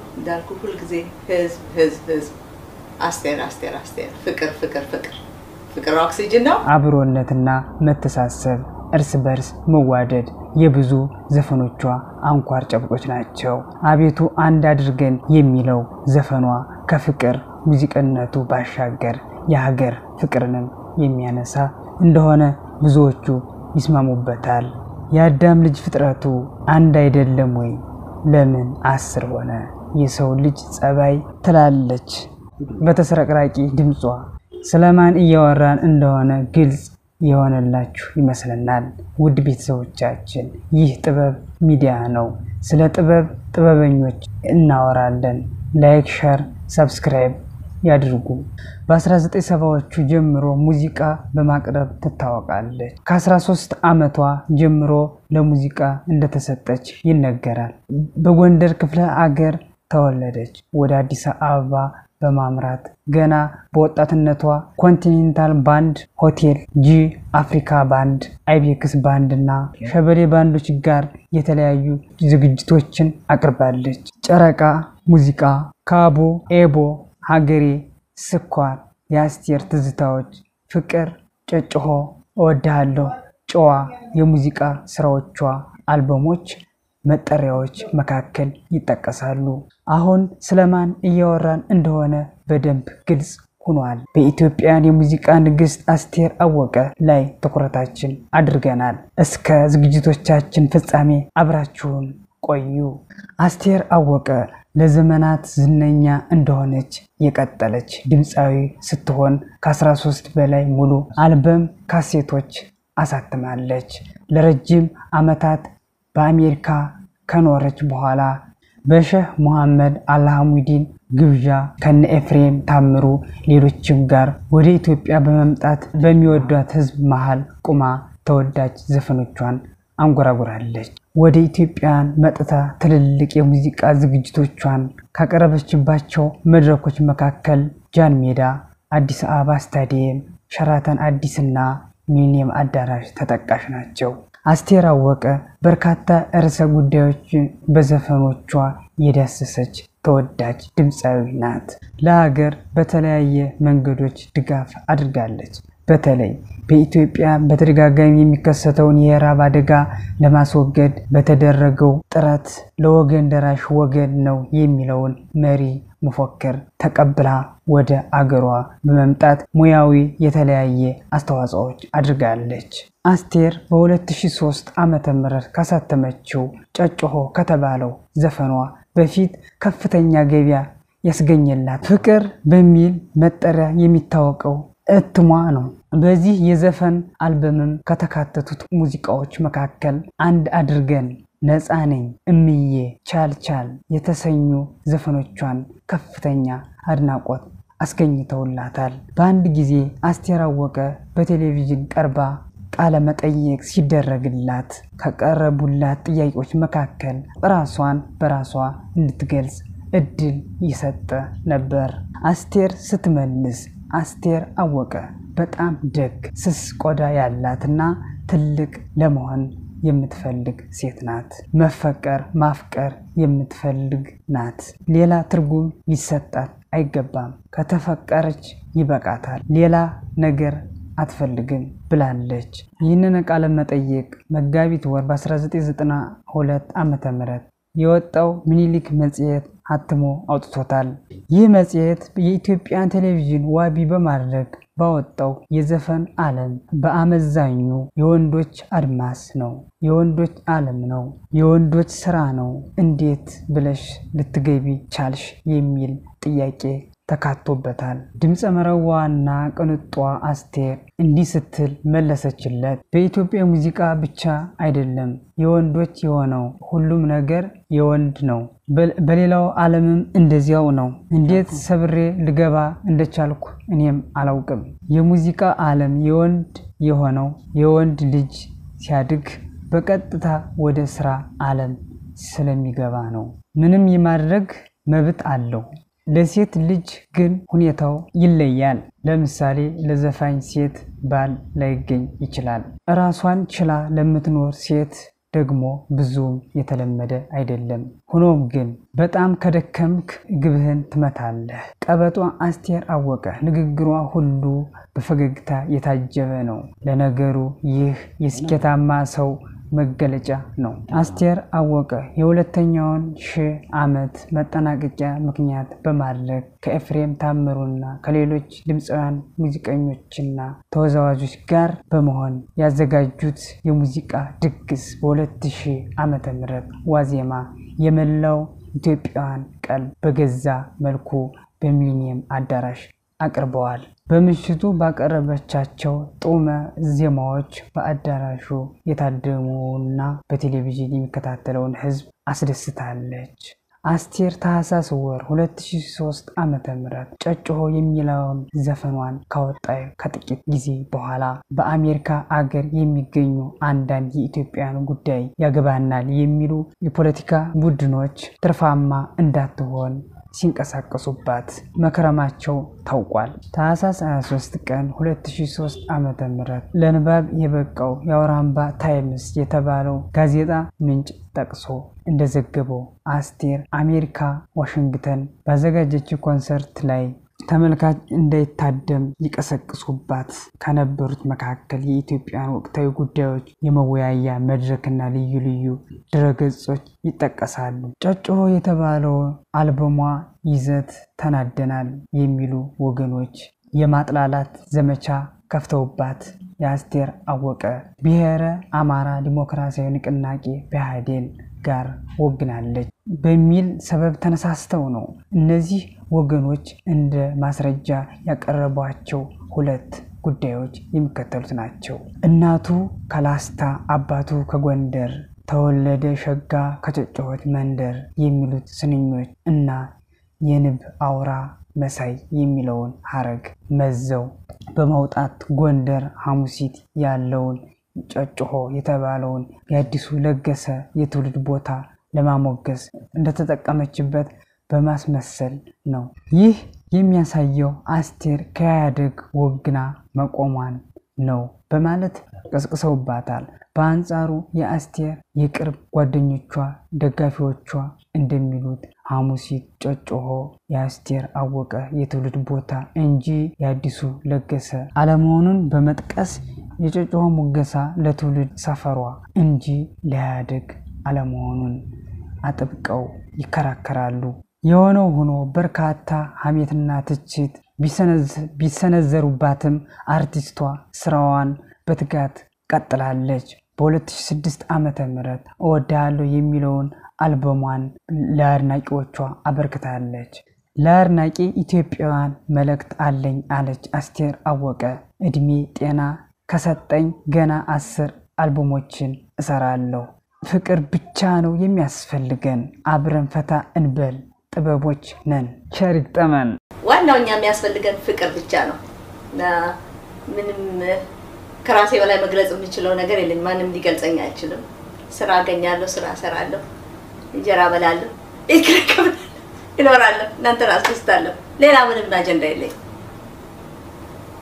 እንዳልኩ ሁልጊዜ ህዝብ ህዝብ ህዝብ፣ አስቴር አስቴር አስቴር፣ ፍቅር ፍቅር ፍቅር ፍቅር ኦክሲጅን ነው። አብሮነትና መተሳሰብ፣ እርስ በርስ መዋደድ የብዙ ዘፈኖቿ አንኳር ጨብጦች ናቸው። አቤቱ አንድ አድርገን የሚለው ዘፈኗ ከፍቅር ሙዚቅነቱ ባሻገር የሀገር ፍቅርንም የሚያነሳ እንደሆነ ብዙዎቹ ይስማሙበታል። የአዳም ልጅ ፍጥረቱ አንድ አይደለም ወይ? ለምን አስር ሆነ? የሰው ልጅ ጸባይ ትላለች በተስረቅራቂ ድምጿ። ስለማን እያወራን እንደሆነ ግልጽ የሆነላችሁ ይመስለናል። ውድ ቤተሰቦቻችን ይህ ጥበብ ሚዲያ ነው። ስለ ጥበብ ጥበበኞች እናወራለን። ላይክ፣ ሸር፣ ሰብስክራይብ ያድርጉ። በ1970ዎቹ ጀምሮ ሙዚቃ በማቅረብ ትታወቃለች። ከ13 ዓመቷ ጀምሮ ለሙዚቃ እንደተሰጠች ይነገራል። በጎንደር ክፍለ አገር ተወለደች። ወደ አዲስ አበባ በማምራት ገና በወጣትነቷ ኮንቲኔንታል ባንድ፣ ሆቴል ጂ፣ አፍሪካ ባንድ፣ አይቤክስ ባንድ እና ሸበሌ ባንዶች ጋር የተለያዩ ዝግጅቶችን አቅርባለች። ጨረቃ ሙዚቃ፣ ካቦ፣ ኤቦ፣ ሀገሬ፣ ስኳር፣ የአስቴር ትዝታዎች፣ ፍቅር፣ ጨጭሆ፣ እወድሃለሁ፣ ጨዋ የሙዚቃ ስራዎቿ አልበሞች መጠሪያዎች መካከል ይጠቀሳሉ። አሁን ስለማን እያወራን እንደሆነ በደንብ ግልጽ ሆኗል። በኢትዮጵያን የሙዚቃ ንግሥት አስቴር አወቀ ላይ ትኩረታችን አድርገናል። እስከ ዝግጅቶቻችን ፍጻሜ አብራችሁን ቆዩ። አስቴር አወቀ ለዘመናት ዝነኛ እንደሆነች የቀጠለች ድምፃዊ ስትሆን ከ13 በላይ ሙሉ አልበም ካሴቶች አሳትማለች። ለረጅም ዓመታት በአሜሪካ ከኖረች በኋላ በሼህ ሙሐመድ አልሐሙዲን ግብዣ ከነ ኤፍሬም ታምሩ ሌሎችም ጋር ወደ ኢትዮጵያ በመምጣት በሚወዷት ሕዝብ መሃል ቁማ ተወዳጅ ዘፈኖቿን አንጎራጉራለች። ወደ ኢትዮጵያን መጥታ ትልልቅ የሙዚቃ ዝግጅቶቿን ካቀረበችባቸው መድረኮች መካከል ጃን ሜዳ፣ አዲስ አበባ ስታዲየም፣ ሸራተን አዲስና ሚሊኒየም አዳራሽ ተጠቃሽ ናቸው። አስቴር አወቀ በርካታ ርዕሰ ጉዳዮችን በዘፈኖቿ የዳሰሰች ተወዳጅ ድምፃዊ ናት። ለሀገር በተለያየ መንገዶች ድጋፍ አድርጋለች። በተለይ በኢትዮጵያ በተደጋጋሚ የሚከሰተውን የረሃብ አደጋ ለማስወገድ በተደረገው ጥረት ለወገን ደራሽ ወገን ነው የሚለውን መሪ መፎክር ተቀብላ ወደ አገሯ በመምጣት ሙያዊ የተለያየ አስተዋጽኦዎች አድርጋለች። አስቴር በ2003 ዓ ም ካሳተመችው ጨጭሆ ከተባለው ዘፈኗ በፊት ከፍተኛ ገቢያ ያስገኘላት ፍቅር በሚል መጠሪያ የሚታወቀው እትሟ ነው። በዚህ የዘፈን አልበምም ከተካተቱት ሙዚቃዎች መካከል አንድ አድርገን፣ ነፃ ነኝ፣ እምዬ፣ ቻል ቻል የተሰኙ ዘፈኖቿን ከፍተኛ አድናቆት አስገኝተውላታል። በአንድ ጊዜ አስቴር አወቀ በቴሌቪዥን ቀርባ ቃለ መጠየቅ ሲደረግላት ከቀረቡላት ጥያቄዎች መካከል ራሷን በራሷ እንድትገልጽ እድል ይሰጠ ነበር። አስቴር ስትመልስ አስቴር አወቀ በጣም ደግ፣ ስስ ቆዳ ያላትና ትልቅ ለመሆን የምትፈልግ ሴት ናት። መፈቀር ማፍቀር የምትፈልግ ናት። ሌላ ትርጉም ሊሰጣት አይገባም። ከተፈቀረች ይበቃታል። ሌላ ነገር አትፈልግም ብላለች። ይህንን ቃለ መጠይቅ መጋቢት ወር በ1992 ዓ ም የወጣው ሚኒሊክ መጽሔት አትሞ አውጥቶታል። ይህ መጽሔት የኢትዮጵያን ቴሌቪዥን ዋቢ በማድረግ ባወጣው የዘፈን ዓለም በአመዛኙ የወንዶች አድማስ ነው፣ የወንዶች ዓለም ነው፣ የወንዶች ስራ ነው፣ እንዴት ብለሽ ልትገቢ ቻልሽ የሚል ጥያቄ ተካቶበታል። ድምፀ መረዋና ቅንጧ አስቴር እንዲህ ስትል መለሰችለት። በኢትዮጵያ ሙዚቃ ብቻ አይደለም የወንዶች የሆነው ሁሉም ነገር የወንድ ነው። በሌላው ዓለምም እንደዚያው ነው። እንዴት ሰብሬ ልገባ እንደቻልኩ እኔም አላውቅም። የሙዚቃ ዓለም የወንድ የሆነው የወንድ ልጅ ሲያድግ በቀጥታ ወደ ስራ ዓለም ስለሚገባ ነው። ምንም የማድረግ መብት አለው። ለሴት ልጅ ግን ሁኔታው ይለያል። ለምሳሌ ለዘፋኝ ሴት ባል ላይገኝ ይችላል። እራሷን ችላ ለምትኖር ሴት ደግሞ ብዙም የተለመደ አይደለም። ሆኖም ግን በጣም ከደከምክ ግብህን ትመታለህ። ቀበጧ አስቴር አወቀ ንግግሯ ሁሉ በፈገግታ የታጀበ ነው። ለነገሩ ይህ የስኬታማ ሰው መገለጫ ነው። አስቴር አወቀ የሁለተኛውን ሺህ ዓመት መጠናቀቂያ ምክንያት በማድረግ ከኤፍሬም ታምሩና ከሌሎች ድምፃውያን ሙዚቀኞችና ተወዛዋዦች ጋር በመሆን ያዘጋጁት የሙዚቃ ድግስ በ2000 ዓመተ ምህረት ዋዜማ የመላው ኢትዮጵያውያን ቀልብ በገዛ መልኩ በሚሊኒየም አዳራሽ አቅርበዋል። በምሽቱ ባቀረበቻቸው ጡመ ዜማዎች በአዳራሹ የታደሙና በቴሌቪዥን የሚከታተለውን ሕዝብ አስደስታለች። አስቴር ታህሳስ ወር 2003 ዓ ም ጨጭሆ የሚለውን ዘፈኗን ካወጣ ከጥቂት ጊዜ በኋላ በአሜሪካ አገር የሚገኙ አንዳንድ የኢትዮጵያን ጉዳይ ያገባናል የሚሉ የፖለቲካ ቡድኖች ትርፋማ እንዳትሆን ሲንቀሳቀሱባት መክረማቸው ታውቋል። ታህሳስ 23 ቀን 2003 ዓ ም ለንባብ የበቃው የአውራምባ ታይምስ የተባለው ጋዜጣ ምንጭ ጠቅሶ እንደዘገበው አስቴር አሜሪካ ዋሽንግተን ባዘጋጀችው ኮንሰርት ላይ ተመልካች እንዳይታደም ይቀሰቅሱባት ከነበሩት መካከል የኢትዮጵያን ወቅታዊ ጉዳዮች የመወያያ መድረክና ልዩ ልዩ ድረገጾች ይጠቀሳሉ። ጨጭሆ የተባለው አልበሟ ይዘት ተናደናል የሚሉ ወገኖች የማጥላላት ዘመቻ ከፍተውባት የአስቴር አወቀ ብሔረ አማራ ዲሞክራሲያዊ ንቅናቄ ብአዴን ጋር ወግናለች በሚል ሰበብ ተነሳስተው ነው። እነዚህ ወገኖች እንደ ማስረጃ ያቀረቧቸው ሁለት ጉዳዮች የሚከተሉት ናቸው። እናቱ ከላስታ አባቱ ከጎንደር ተወለደ ሸጋ ከጨጨሆት መንደር የሚሉት ስንኞች እና የንብ አውራ መሳይ የሚለውን ሀረግ መዘው በማውጣት ጎንደር ሐሙሲት ያለውን ጨጭሆ የተባለውን የአዲሱ ለገሰ የትውልድ ቦታ ለማሞገስ እንደተጠቀመችበት በማስመሰል ነው። ይህ የሚያሳየው አስቴር ከኢህአዴግ ወግና መቆሟን ነው በማለት ቀስቅሰውባታል። በአንጻሩ የአስቴር የቅርብ ጓደኞቿ፣ ደጋፊዎቿ እንደሚሉት ሐሙሲት ጨጭሆ የአስቴር አወቀ የትውልድ ቦታ እንጂ የአዲሱ ለገሰ አለመሆኑን በመጥቀስ የጨጭሆ ሙገሳ ለትውልድ ሰፈሯ እንጂ ለኢህአዴግ አለመሆኑን አጥብቀው ይከራከራሉ። የሆነው ሆኖ በርካታ ሐሜትና ትችት ቢሰነዘሩባትም አርቲስቷ ስራዋን በትጋት ቀጥላለች። በ2006 ዓ ም እወድሃለሁ የሚለውን አልበሟን ለአድናቂዎቿ አበርክታለች። ለአድናቂ ኢትዮጵያውያን መልእክት አለኝ አለች አስቴር አወቀ። እድሜ ጤና ከሰጠኝ ገና አስር አልበሞችን እሰራለሁ። ፍቅር ብቻ ነው የሚያስፈልገን። አብረን ፈታ እንበል፣ ጥበቦች ነን። ቸር ይግጠመን። ዋናው እኛ የሚያስፈልገን ፍቅር ብቻ ነው እና ምንም ከራሴ በላይ መግለጽ የምችለው ነገር የለኝ። ማንም ሊገልጸኝ አይችልም። ስራ አገኛለሁ፣ ስራ እሰራለሁ፣ እንጀራ በላለሁ፣ ቤት ኪራይ እከፍላለሁ፣ እኖራለሁ፣ እናንተን አስደስታለሁ። ሌላ ምንም አጀንዳ የለኝ።